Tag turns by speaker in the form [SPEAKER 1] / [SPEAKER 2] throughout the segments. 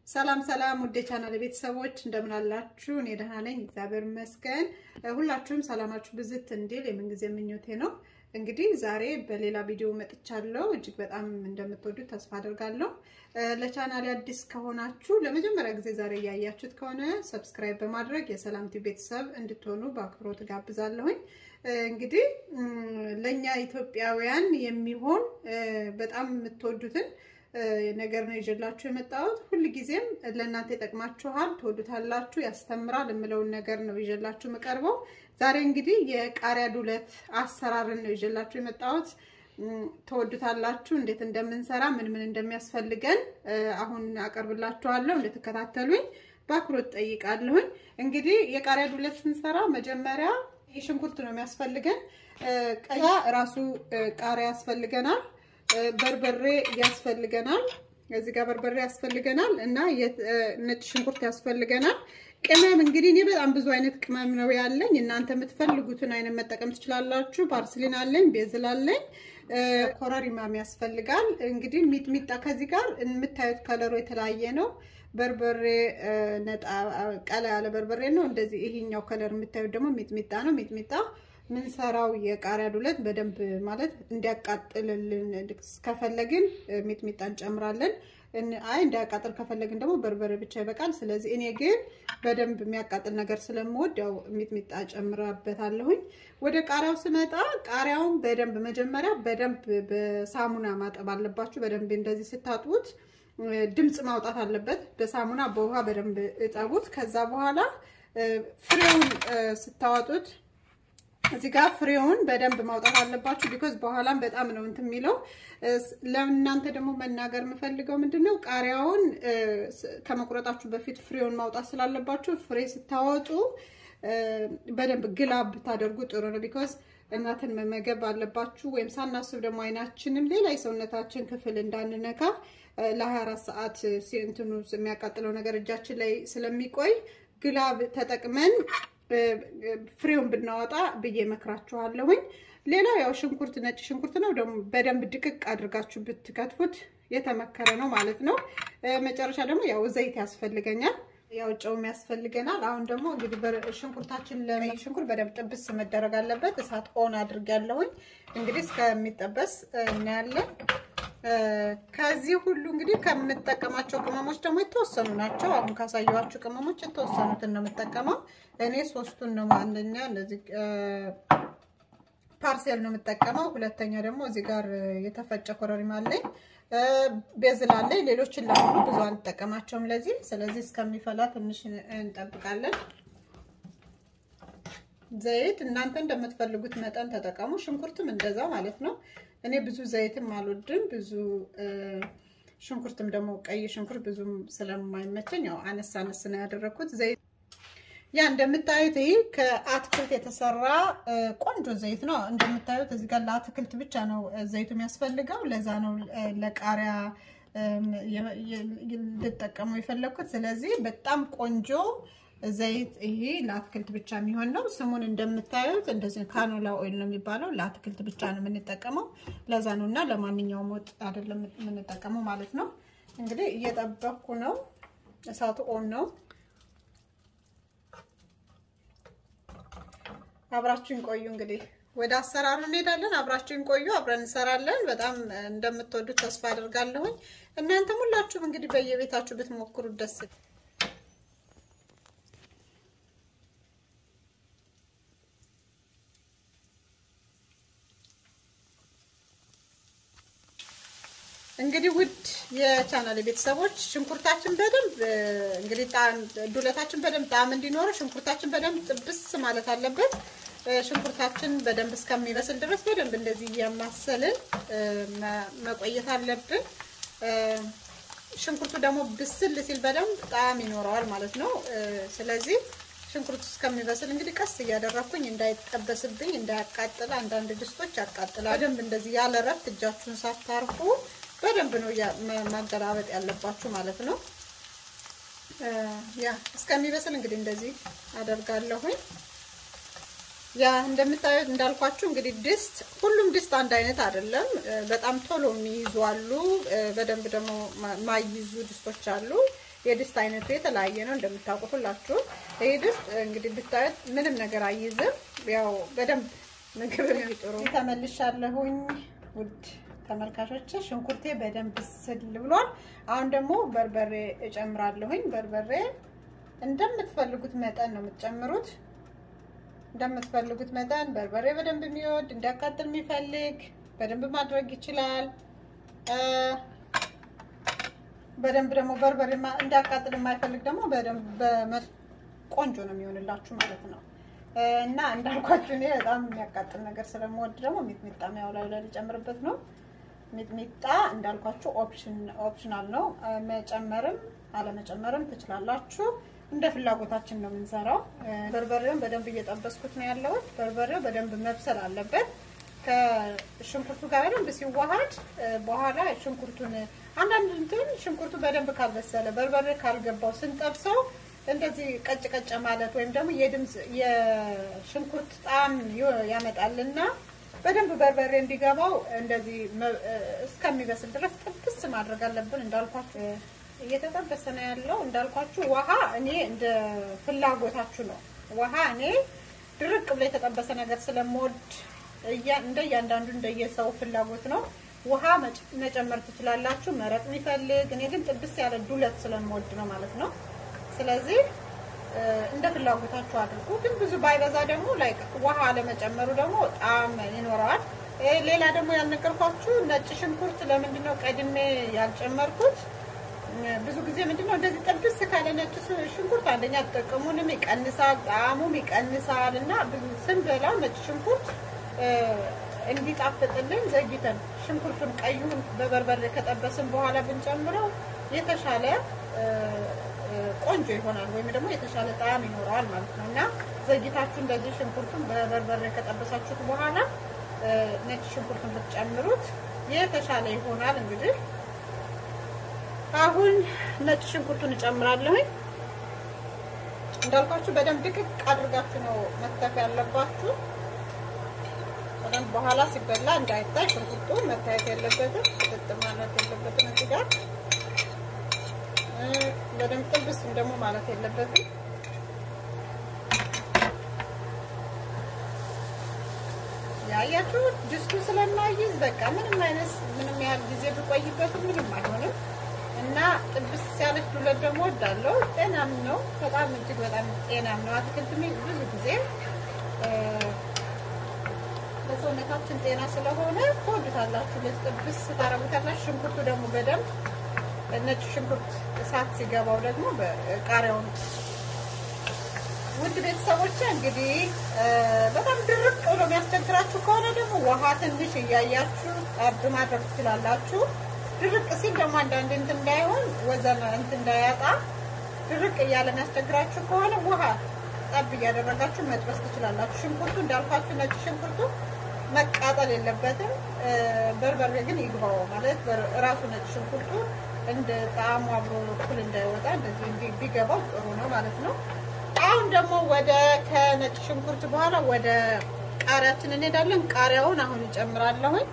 [SPEAKER 1] ሰላም ሰላም ውዴ ቻናል ቤተሰቦች እንደምን አላችሁ? እኔ ደህና ነኝ፣ እግዚአብሔር ይመስገን። ሁላችሁም ሰላማችሁ ብዝት እንዲል የምንጊዜ ምኞቴ ነው። እንግዲህ ዛሬ በሌላ ቪዲዮ መጥቻለሁ። እጅግ በጣም እንደምትወዱት ተስፋ አድርጋለሁ። ለቻናል አዲስ ከሆናችሁ ለመጀመሪያ ጊዜ ዛሬ እያያችሁት ከሆነ ሰብስክራይብ በማድረግ የሰላም ቲዩብ ቤተሰብ እንድትሆኑ በአክብሮት ጋብዛለሁኝ። እንግዲህ ለእኛ ኢትዮጵያውያን የሚሆን በጣም የምትወዱትን ነገር ነው ይዤላችሁ የመጣሁት። ሁልጊዜም ለእናንተ ይጠቅማችኋል፣ ትወዱታላችሁ፣ ያስተምራል የምለውን ነገር ነው ይዤላችሁ የምቀርበው። ዛሬ እንግዲህ የቃሪያ ዱለት አሰራርን ነው ይዤላችሁ የመጣሁት። ትወዱታላችሁ። እንዴት እንደምንሰራ ምን ምን እንደሚያስፈልገን አሁን አቀርብላችኋለሁ። እንድትከታተሉኝ በአክብሮት ጠይቃለሁኝ። እንግዲህ የቃሪያ ዱለት ስንሰራ መጀመሪያ ሽንኩርት ነው የሚያስፈልገን። ቀያ ራሱ ቃሪያ ያስፈልገናል። በርበሬ ያስፈልገናል። እዚህ ጋር በርበሬ ያስፈልገናል እና ነጭ ሽንኩርት ያስፈልገናል። ቅመም እንግዲህ እኔ በጣም ብዙ አይነት ቅመም ነው ያለኝ። እናንተ የምትፈልጉትን አይነት መጠቀም ትችላላችሁ። ፓርስሊን አለኝ፣ ቤዝል አለኝ፣ ኮረሪማም ያስፈልጋል። እንግዲህ ሚጥሚጣ ከዚህ ጋር የምታዩት ከለሩ የተለያየ ነው። በርበሬ ነጣ ቀላ ያለ በርበሬ ነው። እንደዚህ ይሄኛው ከለር የምታዩት ደግሞ ሚጥሚጣ ነው። ሚጥሚጣ ምንሰራው የቃሪያ ዱለት በደንብ ማለት እንዲያቃጥልልን ከፈለግን ሚጥሚጣ እንጨምራለን። አይ እንዲያቃጥል ከፈለግን ደግሞ በርበሬ ብቻ ይበቃል። ስለዚህ እኔ ግን በደንብ የሚያቃጥል ነገር ስለምወድ ያው ሚጥሚጣ ጨምራበታለሁኝ። ወደ ቃሪያው ስመጣ ቃሪያውን በደንብ መጀመሪያ በደንብ በሳሙና ማጠብ አለባችሁ። በደንብ እንደዚህ ስታጥቡት ድምፅ ማውጣት አለበት። በሳሙና በውሃ በደንብ እጠቡት። ከዛ በኋላ ፍሬውን ስታወጡት እዚህ ጋር ፍሬውን በደንብ ማውጣት አለባችሁ። ቢኮዝ በኋላም በጣም ነው እንትን የሚለው። ለእናንተ ደግሞ መናገር የምፈልገው ምንድን ነው ቃሪያውን ከመቁረጣችሁ በፊት ፍሬውን ማውጣት ስላለባችሁ ፍሬ ስታወጡ በደንብ ግላብ ብታደርጉ ጥሩ ነው። ቢኮዝ እናትን መመገብ አለባችሁ። ወይም ሳናስብ ደግሞ አይናችንም ሌላ የሰውነታችን ክፍል እንዳንነካ ለ24 ሰዓት እንትኑ የሚያቃጥለው ነገር እጃችን ላይ ስለሚቆይ ግላብ ተጠቅመን ፍሬውን ብናወጣ ብዬ መክራችኋለሁኝ። ሌላው ያው ሽንኩርት ነጭ ሽንኩርት ነው ደግሞ በደንብ ድቅቅ አድርጋችሁ ብትከትፉት የተመከረ ነው ማለት ነው። መጨረሻ ደግሞ ያው ዘይት ያስፈልገኛል፣ ያው ጨውም ያስፈልገናል። አሁን ደግሞ እንግዲህ ሽንኩርታችን ለሽንኩርት በደንብ ጥብስ መደረግ አለበት። እሳት ኦን አድርጌያለሁኝ። እንግዲህ እስከሚጠበስ እናያለን። ከዚህ ሁሉ እንግዲህ ከምጠቀማቸው ቅመሞች ደግሞ የተወሰኑ ናቸው። አሁን ካሳየኋችሁ ቅመሞች የተወሰኑትን ነው የምጠቀመው። እኔ ሶስቱን ነው። አንደኛ እንደዚህ ፓርሴል ነው የምጠቀመው። ሁለተኛ ደግሞ እዚህ ጋር የተፈጨ ኮረሪማ አለኝ፣ ቤዝል አለኝ። ሌሎችን ለሁሉ ብዙ አልጠቀማቸውም ለዚህ። ስለዚህ እስከሚፈላ ትንሽ እንጠብቃለን። ዘይት እናንተ እንደምትፈልጉት መጠን ተጠቀሙ። ሽንኩርትም እንደዛ ማለት ነው። እኔ ብዙ ዘይትም አልወድም፣ ብዙ ሽንኩርትም ደግሞ ቀይ ሽንኩርት ብዙም ስለማይመቸኝ ያው አነስ አነስ ነው ያደረኩት። ዘይት ያ እንደምታዩት ይህ ከአትክልት የተሰራ ቆንጆ ዘይት ነው። እንደምታዩት እዚህ ጋር ለአትክልት ብቻ ነው ዘይቱ የሚያስፈልገው። ለዛ ነው ለቃሪያ ልጠቀመው የፈለግኩት። ስለዚህ በጣም ቆንጆ ዘይት ይሄ ለአትክልት ብቻ የሚሆን ነው። ስሙን እንደምታዩት እንደዚህ ካኖላ ኦይል ነው የሚባለው። ለአትክልት ብቻ ነው የምንጠቀመው። ለዛ ነው እና ለማንኛውም ወጥ አይደለም የምንጠቀመው ማለት ነው። እንግዲህ እየጠበኩ ነው። እሳቱ ኦን ነው። አብራችሁን ቆዩ። እንግዲህ ወደ አሰራሩ እንሄዳለን። አብራችሁን ቆዩ፣ አብረን እንሰራለን። በጣም እንደምትወዱት ተስፋ አድርጋለሁኝ። እናንተም ሁላችሁም እንግዲህ በየቤታችሁ ብትሞክሩት ደስ እንግዲህ ውድ የቻናል ቤተሰቦች ሽንኩርታችን በደንብ እንግዲህ ዱለታችን በደንብ ጣዕም እንዲኖረው ሽንኩርታችን በደንብ ጥብስ ማለት አለበት። ሽንኩርታችን በደንብ እስከሚበስል ድረስ በደንብ እንደዚህ እያማሰልን መቆየት አለብን። ሽንኩርቱ ደግሞ ብስል ሲል በደንብ ጣዕም ይኖረዋል ማለት ነው። ስለዚህ ሽንኩርቱ እስከሚበስል እንግዲህ ቀስ እያደረኩኝ እንዳይጠበስብኝ እንዳያቃጥል፣ አንዳንድ ድስቶች ያቃጥላል። በደንብ እንደዚህ ያለ እረፍት እጃችሁን ሳታርፉ በደንብ ነው ማገላበጥ ያለባችሁ ማለት ነው። ያ እስከሚበስል እንግዲህ እንደዚህ አደርጋለሁኝ። ያ እንደምታዩት እንዳልኳችሁ እንግዲህ ድስት ሁሉም ድስት አንድ አይነት አይደለም። በጣም ቶሎ የሚይዙ አሉ፣ በደንብ ደግሞ ማይይዙ ድስቶች አሉ። የድስት አይነቱ የተለያየ ነው እንደምታውቁት ሁላችሁ። ይሄ ድስት እንግዲህ ብታዩት ምንም ነገር አይይዝም። ያው በደንብ ምግብ ጥሩ ተመልሻለሁኝ ውድ ተመልካቾች ሽንኩርቴ በደንብ ስል ብሏል። አሁን ደግሞ በርበሬ እጨምራለሁኝ። በርበሬ እንደምትፈልጉት መጠን ነው የምትጨምሩት። እንደምትፈልጉት መጠን በርበሬ በደንብ የሚወድ እንዲያቃጥል የሚፈልግ በደንብ ማድረግ ይችላል። በደንብ ደግሞ በርበሬ እንዲያቃጥል የማይፈልግ ደግሞ በደንብ ቆንጆ ነው የሚሆንላችሁ ማለት ነው። እና እንዳልኳችሁ እኔ በጣም የሚያቃጥል ነገር ስለምወድ ደግሞ ሚጥሚጣ ያው ላይ ላይ ልጨምርበት ነው። ሚጥሚጣ እንዳልኳችሁ ኦፕሽናል ነው። መጨመርም አለመጨመርም ትችላላችሁ። እንደ ፍላጎታችን ነው የምንሰራው። በርበሬውን በደንብ እየጠበስኩት ነው ያለሁት። በርበሬው በደንብ መብሰል አለበት ከሽንኩርቱ ጋር በደንብ ሲዋሃድ በኋላ ሽንኩርቱን አንዳንድ እንትን ሽንኩርቱ በደንብ ካልበሰለ በርበሬ ካልገባው ስንጠብሰው እንደዚህ ቀጭ ቀጭ ማለት ወይም ደግሞ የድምፅ የሽንኩርት ጣዕም ያመጣልና በደንብ በርበሬ እንዲገባው እንደዚህ እስከሚበስል ድረስ ጥብስ ማድረግ አለብን። እንዳልኳችሁ እየተጠበሰ ነው ያለው። እንዳልኳችሁ ውሃ እኔ እንደ ፍላጎታችሁ ነው። ውሃ እኔ ድርቅ ብሎ የተጠበሰ ነገር ስለምወድ እንደ እያንዳንዱ እንደየሰው ፍላጎት ነው። ውሃ መጨመር ትችላላችሁ፣ መረቅ የሚፈልግ እኔ ግን ጥብስ ያለ ዱለት ስለምወድ ነው ማለት ነው። ስለዚህ እንደ ፍላጎታችሁ አድርጉ። ግን ብዙ ባይበዛ ደግሞ ላይ ውሃ ለመጨመሩ ደግሞ ጣዕም ይኖረዋል። ሌላ ደግሞ ያልነገርኳችሁ ነጭ ሽንኩርት ለምንድን ነው ቀድሜ ያልጨመርኩት? ብዙ ጊዜ ምንድነው እንደዚህ ጥብስ ካለ ነጭ ሽንኩርት አንደኛ ጥቅሙንም ይቀንሳል፣ ጣዕሙም ይቀንሳል እና ስንበላ ነጭ ሽንኩርት እንዲጣፍጥልን ዘግይተን ሽንኩርቱን ቀዩን በበርበሬ ከጠበስን በኋላ ብንጨምረው የተሻለ ቆንጆ ይሆናል ወይም ደግሞ የተሻለ ጣዕም ይኖረዋል ማለት ነው እና ዘግይታችሁ እንደዚህ ሽንኩርቱን በበርበሬ ከጠበሳችሁት በኋላ ነጭ ሽንኩርቱን ብትጨምሩት የተሻለ ይሆናል። እንግዲህ አሁን ነጭ ሽንኩርቱን እጨምራለሁኝ። እንዳልኳችሁ በደንብ ድቅቅ አድርጋችሁ ነው መክተፍ ያለባችሁ። በደንብ በኋላ ሲበላ እንዳይታይ ሽንኩርቱ መታየት የለበትም፣ ጥጥ ማለት የለበትም። እዚህ ጋር በደንብ ጥብስ ደግሞ ማለት የለበትም። ያያችሁ ድስቱ ስለማይዝ በቃ ምንም አይነት ምንም ያህል ጊዜ ብቆይበትም ምንም አይሆንም እና ጥብስ ያለች ዱለት ደግሞ ወዳለው ጤናም ነው። በጣም እጅግ በጣም ጤናም ነው። አትክልት ብዙ ጊዜ ለሰውነታችን ጤና ስለሆነ ትወዱታላችሁ። ጥብስ ታረጉታላችሁ። ሽንኩርቱ ደግሞ በደንብ ነጭ ሽንኩርት እሳት ሲገባው ደግሞ ቃሪያውን ውድ ቤተሰቦች እንግዲህ በጣም ድርቅ ብሎ የሚያስቸግራችሁ ከሆነ ደግሞ ውሃ ትንሽ እያያችሁ ጠብ ማድረግ ትችላላችሁ። ድርቅ ሲል ደግሞ አንዳንድ እንትን እንዳይሆን ወዘን እንትን እንዳያጣ ድርቅ እያለ የሚያስቸግራችሁ ከሆነ ውሃ ጠብ እያደረጋችሁ መጥበስ ትችላላችሁ። ሽንኩርቱ እንዳልኳችሁ ነጭ ሽንኩርቱ መቃጠል የለበትም። በርበሬ ግን ይግባው ማለት ራሱ ነጭ ሽንኩርቱ እንደ ጣዕሙ አብሮ እኩል እንዳይወጣ እንደዚህ ቢገባው ጥሩ ነው ማለት ነው። አሁን ደግሞ ወደ ከነጭ ሽንኩርት በኋላ ወደ ቃሪያችን እንሄዳለን። ቃሪያውን አሁን እጨምራለሁኝ።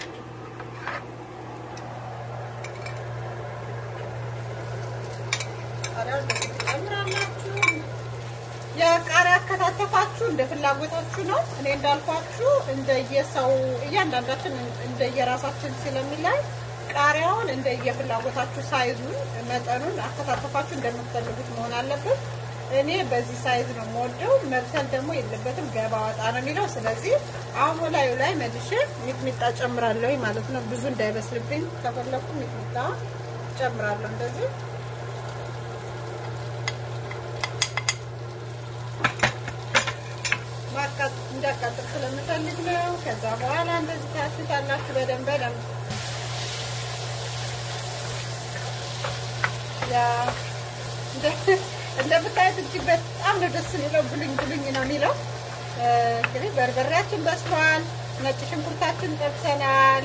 [SPEAKER 1] ቃሪያውን ትጨምራላችሁ። የቃሪያ አከታተፋችሁ እንደ ፍላጎታችሁ ነው። እኔ እንዳልኳችሁ እንደየሰው እያንዳንዳችን እንደየራሳችን ስለሚላይ ቃሪያውን እንደየፍላጎታችሁ ሳይዙን፣ መጠኑን አከታተፋችሁ እንደምትፈልጉት መሆን አለበት። እኔ በዚህ ሳይዝ ነው የምወደው። መብሰል ደግሞ የለበትም ገባ ወጣ ነው የሚለው። ስለዚህ አሁን ላዩ ላይ መልሼ ሚጥሚጣ ጨምራለሁ ማለት ነው። ብዙ እንዳይበስልብኝ ከፈለኩ ሚጥሚጣ ጨምራለሁ እንደዚህ እንዲያቃጥል ስለምፈልግ ነው። ከዛ በኋላ እንደዚህ ታሽታላችሁ በደንብ በደንብ እንደምታዩት እጅግ በጣም ነው ደስ የሚለው። ብሉኝ ብሉኝ ነው የሚለው። እንግዲህ በርበሬያችን በስሏል። ነጭ ሽንኩርታችን ጠብሰናል።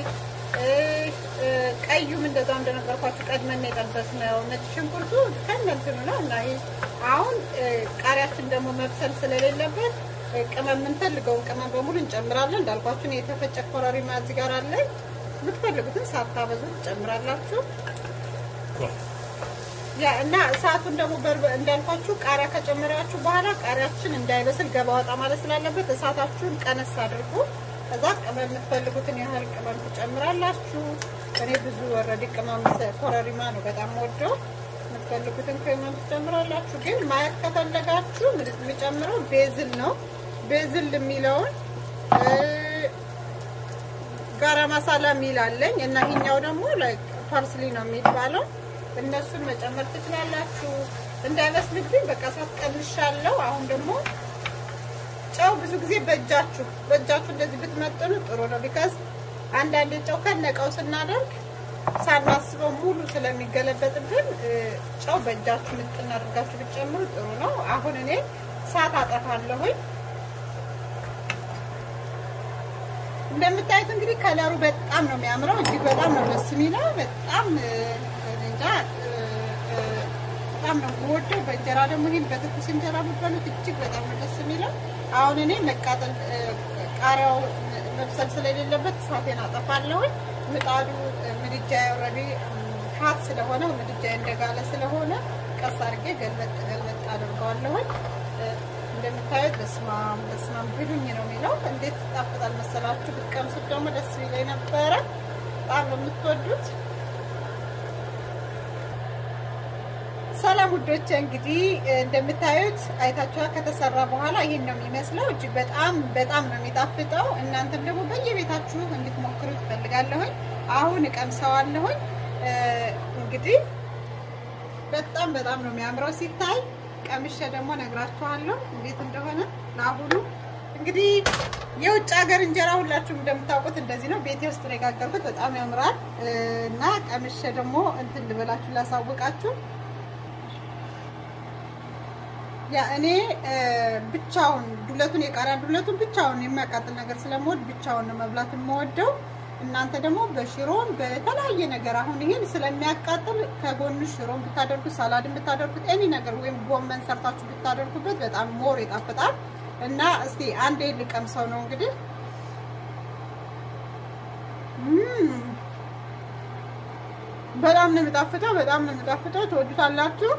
[SPEAKER 1] ቀዩም እንደዛው እንደነገርኳችሁ ቀድመን የጠበስነው ነጭ ሽንኩርቱ ከእነንትኑ ነው እና አሁን ቃሪያችን ደግሞ መብሰል ስለሌለበት ቅመም የምንፈልገውን ቅመም በሙሉ እንጨምራለን። እንዳልኳችሁ የተፈጨ ኮረሪማ እዚህ ጋር አለኝ። የምትፈልጉትን ሳታበዙ ትጨምራላችሁ። ያ እና እሳቱን ደግሞ እንዳልኳችሁ ቃሪያ ከጨመራችሁ በኋላ ቃሪያችን እንዳይበስል ገባ ወጣ ማለት ስላለበት እሳታችሁን ቀነስ አድርጉ። ከዛ ቅመም የምትፈልጉትን ያህል ቅመም ትጨምራላችሁ። እኔ ብዙ ወረዲ ቅመም ኮረሪማ ነው በጣም ወደው የምትፈልጉትን ቅመም ትጨምራላችሁ። ግን ማየት ከፈለጋችሁ የሚጨምረው ቤዝል ነው። ቤዝል የሚለውን ጋራ ማሳላ የሚል አለኝ እና ይሄኛው ደግሞ ፓርስሊ ነው የሚባለው። እነሱን መጨመር ትችላላችሁ። እንዳይመስልብኝ በቃ እሳት ቀንሻለሁ። አሁን ደግሞ ጨው ብዙ ጊዜ በእጃችሁ በእጃችሁ እንደዚህ ብትመጥኑ ጥሩ ነው። ቢካዝ አንዳንድ ጨው ከነቀው ስናደርግ ሳናስበው ሙሉ ስለሚገለበጥብን ጨው በእጃችሁ ምጥን አድርጋችሁ ብትጨምሩ ጥሩ ነው። አሁን እኔ እሳት አጠፋለሁኝ። እንደምታዩት እንግዲህ ከለሩ በጣም ነው የሚያምረው። እጅግ በጣም ነው ደስ የሚለው። በጣም እንጃ በጣም ነው የምወደው። በእንጀራ ደግሞ ይሄን በትኩስ እንጀራ የምትበሉት እጅግ በጣም ነው ደስ የሚለው። አሁን እኔ መቃጠል ቃሪያው መብሰል ስለሌለበት እሳቴን አጠፋለሁኝ። ምጣዱ ምድጃ ኦልሬዲ ሀት ስለሆነ ምድጃ እንደጋለ ስለሆነ ቀስ አድርጌ ገልበጥ ገልበጥ አድርገዋለሁኝ። እንደምታዩት በስማም በስማም ብሉኝ ነው የሚለው። እንዴት ይጣፍጣል መሰላችሁ! ብትቀምሱት ደግሞ ደስ ይለኝ ነበረ። በጣም ነው የምትወዱት። ሰላም ውዶች፣ እንግዲህ እንደምታዩት አይታችኋል። ከተሰራ በኋላ ይሄን ነው የሚመስለው። እጅግ በጣም በጣም ነው የሚጣፍጠው። እናንተም ደግሞ በየቤታችሁ እንድትሞክሩ ትፈልጋለሁኝ። አሁን እቀምሰዋለሁኝ። እንግዲህ በጣም በጣም ነው የሚያምረው ሲታይ ቀምሼ ደግሞ ነግራችኋለሁ እንዴት እንደሆነ። ለአሁኑ እንግዲህ የውጭ ሀገር እንጀራ ሁላችሁም እንደምታውቁት እንደዚህ ነው። ቤቴ ውስጥ ነው የጋገርኩት። በጣም ያምራል እና ቀምሼ ደግሞ እንትን ልበላችሁ ላሳውቃችሁ። ያ እኔ ብቻውን ዱለቱን የቃሪያ ዱለቱን ብቻውን የሚያቃጥል ነገር ስለምወድ ብቻውን ነው መብላት የምወደው። እናንተ ደግሞ በሽሮን በተለያየ ነገር አሁን ይሄን ስለሚያቃጥል ከጎን ሽሮን ብታደርጉት ሳላድን ብታደርጉት ኤኒ ነገር ወይም ጎመን ሰርታችሁ ብታደርጉበት በጣም ሞር ይጣፍጣል። እና እስቲ አንዴ ልቀምሰው ነው እንግዲህ በጣም ነው የሚጣፍጠው። በጣም ነው የሚጣፍጠው። ትወዱታላችሁ።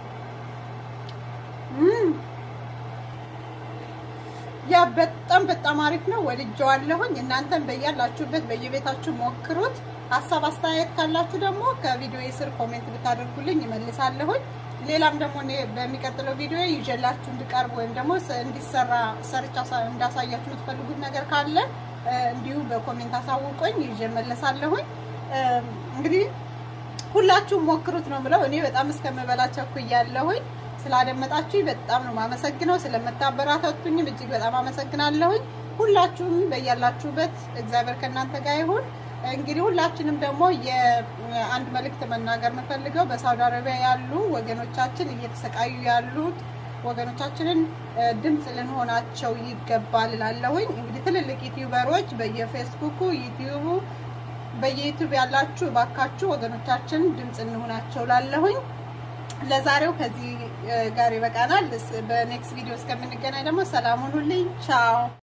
[SPEAKER 1] ያ በጣም በጣም አሪፍ ነው። ወድጀዋለሁኝ። እናንተም በያላችሁበት በየቤታችሁ ሞክሩት። ሀሳብ አስተያየት ካላችሁ ደግሞ ከቪዲዮ ስር ኮሜንት ብታደርጉልኝ ይመልሳለሁኝ። ሌላም ደግሞ እኔ በሚቀጥለው ቪዲዮ ይዤላችሁ እንድቀርብ ወይም ደግሞ እንዲሰራ ሰርቻ እንዳሳያችሁ የምትፈልጉት ነገር ካለ እንዲሁ በኮሜንት አሳውቆኝ ይዤ መለሳለሁኝ። እንግዲህ ሁላችሁም ሞክሩት ነው ብለው እኔ በጣም እስከምበላ ቸኩያለሁኝ። ስላደመጣችሁኝ በጣም ነው ማመሰግነው። ስለምታበራታቱኝም እጅግ በጣም አመሰግናለሁኝ። ሁላችሁም በያላችሁበት እግዚአብሔር ከእናንተ ጋር ይሁን። እንግዲህ ሁላችንም ደግሞ የአንድ መልእክት መናገር የምፈልገው በሳውዲ አረቢያ ያሉ ወገኖቻችን እየተሰቃዩ ያሉት ወገኖቻችንን ድምፅ ልንሆናቸው ይገባል እላለሁኝ። እንግዲህ ትልልቅ ዩቲዩበሮች በየፌስቡኩ ዩቲዩቡ በየዩቲዩብ ያላችሁ እባካችሁ ወገኖቻችን ድምፅ እንሆናቸው ላለሁኝ። ለዛሬው ከዚህ ጋር ይበቃናል። በኔክስት ቪዲዮ እስከምንገናኝ ደግሞ ሰላም ሁኑልኝ። ቻው